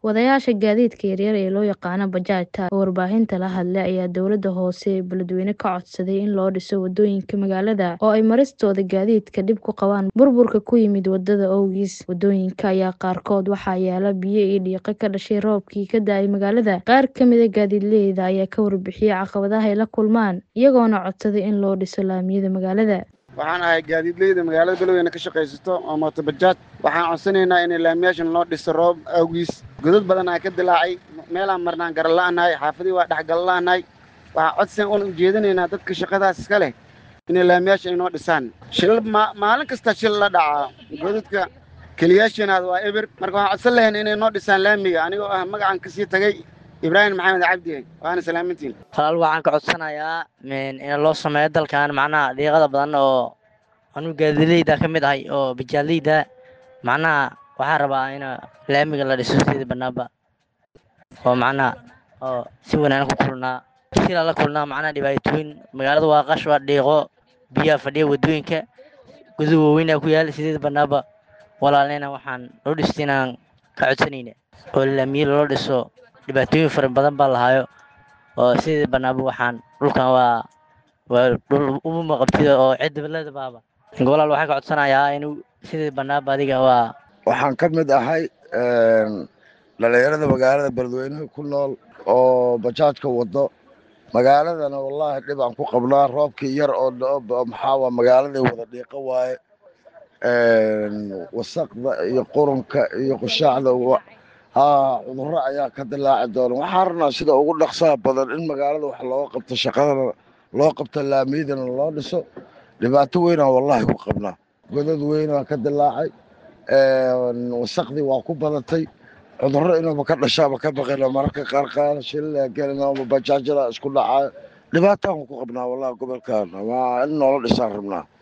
Wadayaasha gaadiidka yaryar ee loo yaqaan bajaajta oo warbaahinta la hadlay ayaa dowladda hoose ee beledweyne ka codsaday in loo dhiso wadooyinka magaalada oo ay maristooda gaadiidka dhib ku qabaan burburka ku yimid wadada awgiis. Wadooyinka ayaa qaarkood waxaa yaala biyo iyo dhiiqo ka dhashay roobkii ka da'ay magaalada. Qaar ka mid ah gaadiidleyda ayaa ka warbixiyay caqabadaha ay la kulmaan, iyagoona codsaday in loo dhiso laamiyada magaalada. waxaan ahay gaadiidleyda magaalada beledweyne ka shaqaysato oo mooto bajaaj waxaan codsanaynaa in laamiyaashan loo dhiso roob awgiis godad badan aa ka dilaacay meelaan marnaan garala'anahay xaafadii waa dhexgalala'anahay waxaan codsigan un ujeedinaynaa dadka shaqadaas iska leh inay laamiyaasha inoo dhisaan shilal maalin kasta shil la dhacaa godadka keliyaashanaad waa eber marka waxaan codsan lahayn inay noo dhisaan laamiga anigoo ah magacan kasii tagay ibraahim maxamed cabdi waana salaamintiin halaal waxaan ka codsanayaa in loo sameeyo dalkan macnaha dhiiqada badan oo anuu gaadileyda ka mid ahay oo bijaaleyda macnaha waxaan rabaa in laamiga la dhiso sida banaanba oo macnaha oo si wanaagsan ku kulnaa shila la kulnaa macnaha dhibaatooyin magaalada waa qash waa dhiiqo biyaha fadhiya wadooyinka guduhu waaweynaa ku yaal sideeda banaanba walaalena waxaan loo dhistay inaan ka codsanayna oo laamiye loo dhiso dhibaatooyin fara badan baa lahaayo oo sidii banaanba waxaan dhulkan waa waa dhul uma qabtida oo cidbalada baaba gobolaal waxaan ka codsanayaa inuu sidii banaanba adiga waa waxaan ka mid ahay dhalinyarada magaalada beledweynaha ku nool oo bajaajka wado magaaladana wallaahi dhib aan ku qabnaa roobkii yar oo dhao maxaa magaaladii wada dhiiqo waaye wasaqda iyo qurunka iyo qushaacda haa cudurro ayaa ka dilaaci doona waxaan rabnaa sida ugu dhaqsaha badan in magaalada wax looga qabto shaqadana loo qabto laamiyadana loo dhiso dhibaato weynaa wallaahi ku qabnaa godad weynaa ka dilaacay wasaqdii waa ku badatay cudurro inuuba ka dhashaaba ka baqina mararka qaar qaar shilila gelina bajaajada isku dhacayo dhibaataan ku qabnaa wallahi gobolkan waa in noola dhisaan rabnaa